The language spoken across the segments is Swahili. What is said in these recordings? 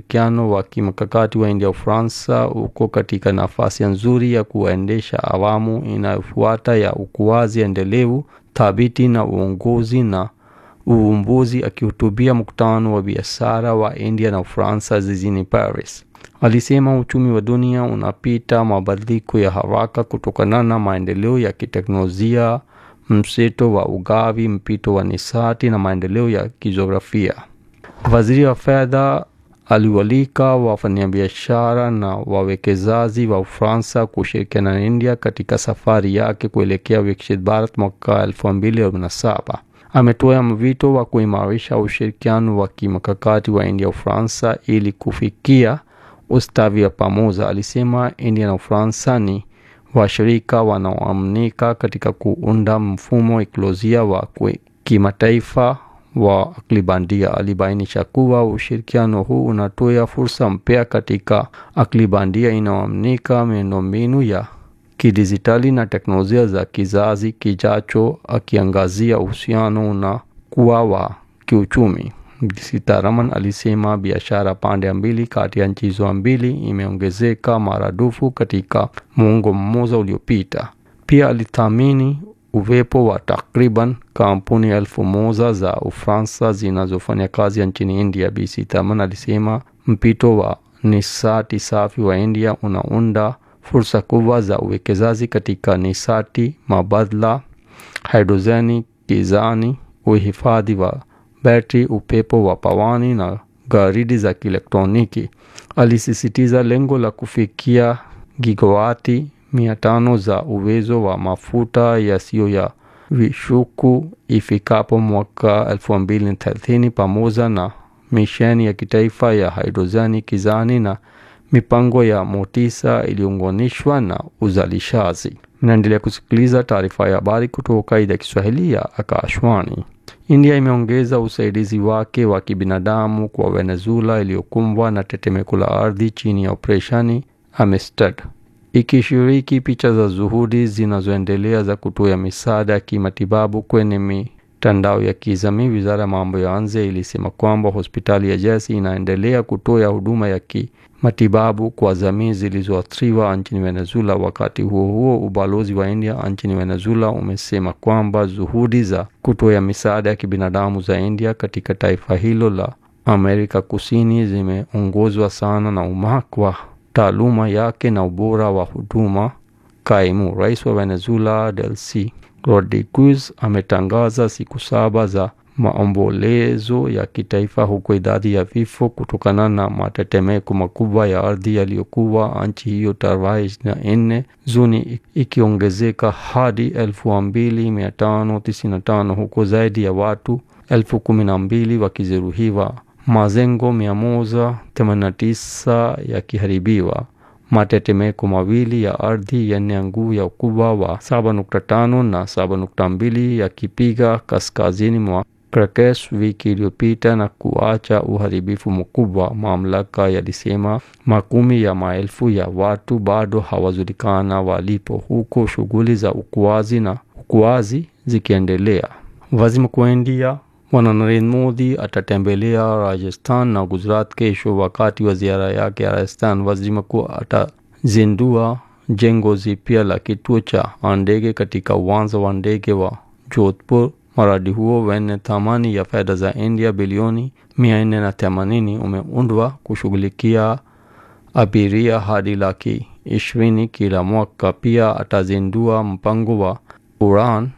ushirikiano wa kimkakati wa India Ufaransa uko katika nafasi nzuri ya kuendesha awamu inayofuata ya ukuaji endelevu, thabiti na uongozi na uvumbuzi. Akihutubia mkutano wa biashara wa India na Ufaransa jijini Paris, alisema uchumi wa dunia unapita mabadiliko ya haraka kutokana na maendeleo ya kiteknolojia, mseto wa ugavi, mpito wa nishati na maendeleo ya kijiografia. Waziri wa fedha aliwalika wafanyabiashara na wawekezaji wa Ufaransa kushirikiana na India katika safari yake kuelekea Viksit Bharat mwaka elfu mbili arobaini na saba. Ametoa mwito wa kuimarisha ushirikiano wa kimkakati wa India Ufaransa ili kufikia ustawi wa pamoja. Alisema India na Ufaransa ni washirika wanaoaminika katika kuunda mfumo ekolojia wa kimataifa wa akili bandia. Alibainisha kuwa ushirikiano huu unatoa fursa mpya katika akili bandia inayoaminika, miundombinu ya kidijitali na teknolojia za kizazi kijacho, akiangazia uhusiano unakuwa wa kiuchumi. Sitaraman alisema biashara pande mbili kati ya nchi hizo mbili imeongezeka maradufu katika muongo mmoja uliopita. Pia alithamini uwepo wa takriban kampuni elfu moja za Ufaransa zinazofanya kazi nchini India. Bi Sitaraman alisema mpito wa nishati safi wa India unaunda fursa kubwa za uwekezaji katika nishati mbadala, hidrojeni, gizani, uhifadhi wa betri, upepo wa pawani na gharidi za kielektroniki. Alisisitiza lengo la kufikia gigawati mia tano za uwezo wa mafuta yasiyo ya vishuku ifikapo mwaka elfu mbili thelathini pamoja na misheni ya kitaifa ya hidrojeni, gizani na mipango ya motisha iliyounganishwa na uzalishaji. Mnaendelea kusikiliza taarifa ya habari kutoka idhaa ya Kiswahili ya Akashwani. India imeongeza usaidizi wake wa kibinadamu kwa Venezuela iliyokumbwa na tetemeko la ardhi chini ya operesheni Amistad, ikishiriki picha za juhudi zinazoendelea za kutoa misaada ya kimatibabu kwenye mitandao ya kijamii. Wizara ya mambo ya nje ilisema kwamba hospitali ya jeshi inaendelea kutoa huduma ya kimatibabu kwa jamii zilizoathiriwa nchini Venezuela. Wakati huo huo, ubalozi wa India nchini Venezuela umesema kwamba juhudi za kutoa misaada ya kibinadamu za India katika taifa hilo la Amerika Kusini zimeongozwa sana na umahiri wa taaluma yake na ubora wa huduma. Kaimu rais wa Venezuela Delcy Rodriguez ametangaza siku saba za maombolezo ya kitaifa huku idadi ya vifo kutokana na matetemeko makubwa ya ardhi yaliyokuwa nchi hiyo tarehe ishirini na nne Juni ikiongezeka hadi elfu mbili mia tano tisini na tano huku zaidi ya watu elfu kumi na mbili wakijeruhiwa, majengo mia moja themanini na tisa yakiharibiwa, matetemeko mawili ya ardhi yenye nguvu ya ukubwa wa 7.5 na 7.2 yakipiga kaskazini mwa Caracas wiki iliyopita na kuacha uharibifu mkubwa. Mamlaka yalisema makumi ya maelfu ya watu bado hawajulikana walipo, huko shughuli za uokoaji na uokoaji zikiendelea. Waziri Mkuu wa India Bwana Narendra Modi atatembelea Rajasthan na Gujarat kesho. Wakati wa ziara yake ya Rajasthan, waziri mkuu atazindua jengo jipya la kituo cha ndege katika uwanja wa ndege wa Jodhpur. Mradi huo wenye thamani ya fedha za India bilioni mia nne na themanini umeundwa kushughulikia abiria hadi laki ishirini kila mwaka. Pia atazindua mpango wa Udan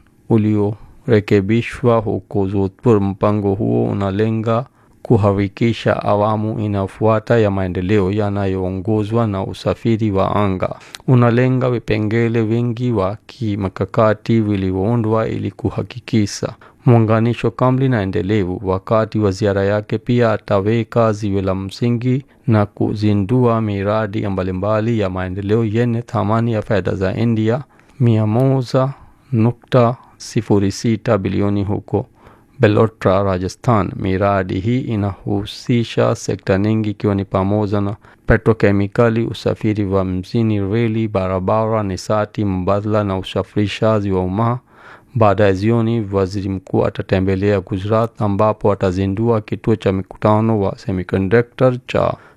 uliorekebishwa huko Jodhpur. Mpango huo unalenga kuhakikisha awamu inayofuata ya maendeleo yanayoongozwa na usafiri wa anga. Unalenga vipengele vingi wa kimkakati vilivyoundwa ili kuhakikisha muunganisho kamili na endelevu. Wakati wa ziara yake pia ataweka jiwe la msingi na kuzindua miradi mbalimbali ya maendeleo yenye thamani ya fedha za India mia moja nukta sifuri sita bilioni huko Belotra, Rajasthan. Miradi hii inahusisha sekta nyingi ikiwa ni pamoja na petrokemikali, usafiri wa mjini, reli, barabara, nishati mbadala na usafirishaji wa umma. Baada ya jioni, waziri mkuu atatembelea Gujarat ambapo atazindua kituo cha mikutano wa semiconductor cha